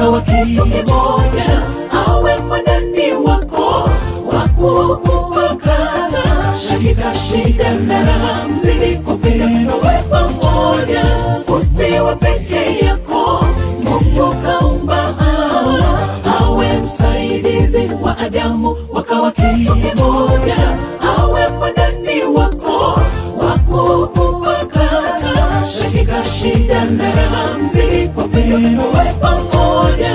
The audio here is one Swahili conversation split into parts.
wakawa kitu kimoja, awe mwanani wako wakukupakata katika shida na raha, mzidi kupenda nawe pamoja, usiwe peke yako. Mungu kaumba hawa awe msaidizi wa Adamu, wakawa kitu kimoja, awe mwanani wako wakukupakata katika shida na raha, mzidi kupenda nawe pamoja.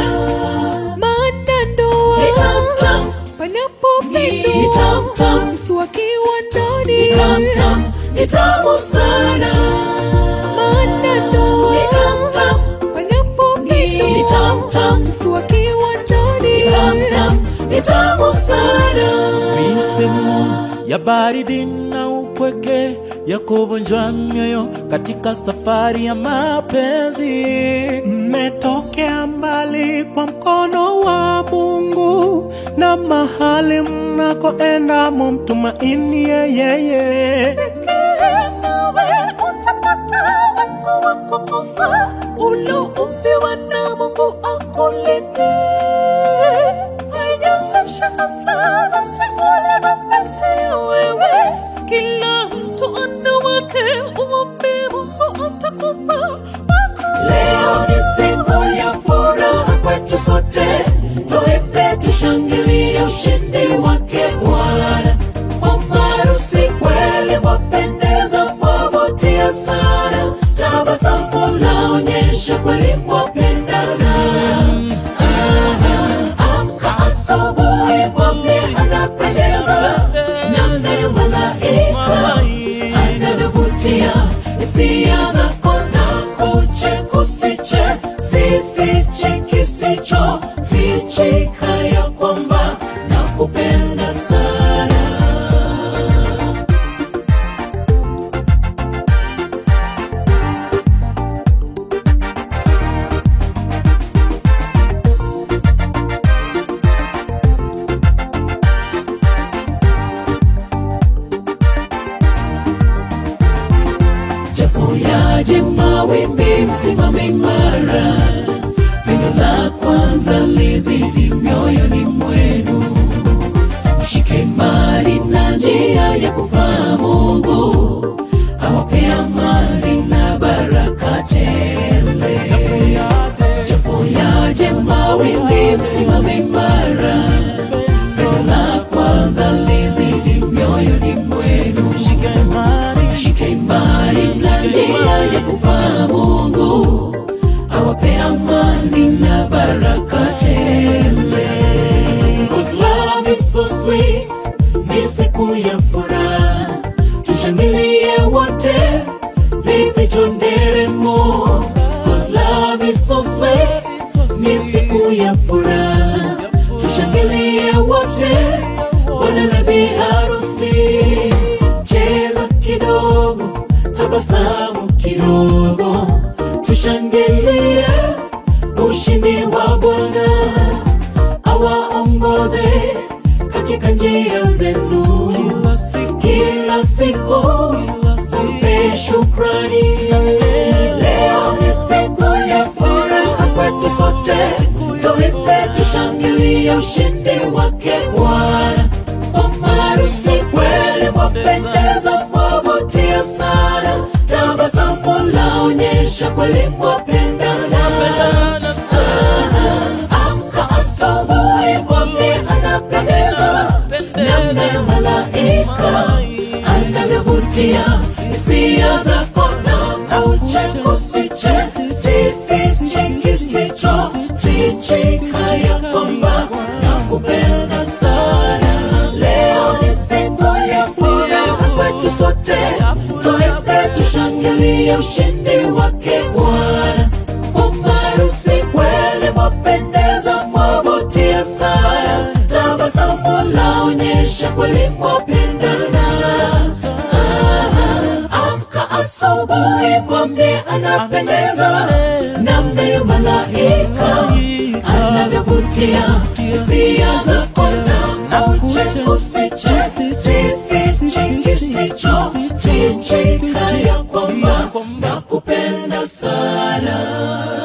Maana ndoa Ni tam-tam, panapo ni pendo tam-tam, Yesu akiwa ndani ni tam-tam, ni tamu sana. Maana ndoa Ni tam-tam, panapo ni pendo tam-tam, Yesu akiwa ni ndani tam-tam, ni tamu sana. Misemo ya baridi na upweke ya kuvunjwa mioyo katika safari ya mapenzi. Mmetokea mbali kwa mkono wa Mungu na mahali mnakoenda mumtumaini yeye. nawe utapata wako wa kukufa uloumbiwa na Mungu akulinde. Haijalishi hafla zote ulizopita wewe, kila mtu ana wake, umwambie Mungu atakupa wako. Leo ni siku ya furaha kwetu sote, tuimbe tushangilie ushindi wake Bwana. Mamarusi kweli mwapendeza, mwavutia sana, tabasamu laonyesha kweli mwapendana. Aha, Amka asubuhi, mwambie anapendeza, namna malaika anavyovutia hisia zako na kuche kusiche sifiche kisicho fichika ya kwamba nakupenda sana japo yaje mawimbi, msimame imara. Pendo la kwanza lizidi mioyoni mwenu, mshike imani na njia ya kufaa Mungu, awapea amani na baraka tele. Japo yaje mawimbi, msimame imara. Pendo la kwanza lizidi mioyoni mwenu, Shike imani na njia ya kufaa Mungu, awape amani na baraka tele. 'Cause love is so sweet, ni siku ya furaha, tushangilie wote, vifijo nderemo. 'Cause love is so sweet, ni siku ya furaha, tushangilie wote, bwana na bi harusi cheza kidogo, tabasamu kidogo, tushangilie ushindi wa Bwana, awaongoze katika njia zenu kila siku, mpe shukrani. Leo ni siku ya furaha kwetu sote, tuimbe tushangilie ushindi wake Bwana. Omarusi kweli mwapendeza, mwavutia sana, tabasamu laonyesha kweli mwapendana. Ah, Amka asubuhi, mwambie anapendeza, namna ya malaika anavyovutia hisia zako na kuche kusiche sifiche kisicho fichika ya kwamba nakupenda sana. Leo ni siku ya furaha kwetu sote, tuimbe tushangilie ushindi wake Bwana. Umarusi kweli mwapendeza, mwavutia sana, tabasamu laonyesha kweli mwapendana. Ah, Amka asubuhi, mwambie anapendeza, namna ya malaika anavyovutia hisia zako na kuche kusiche sifiche kisicho fichika ya kwamba nakupenda sana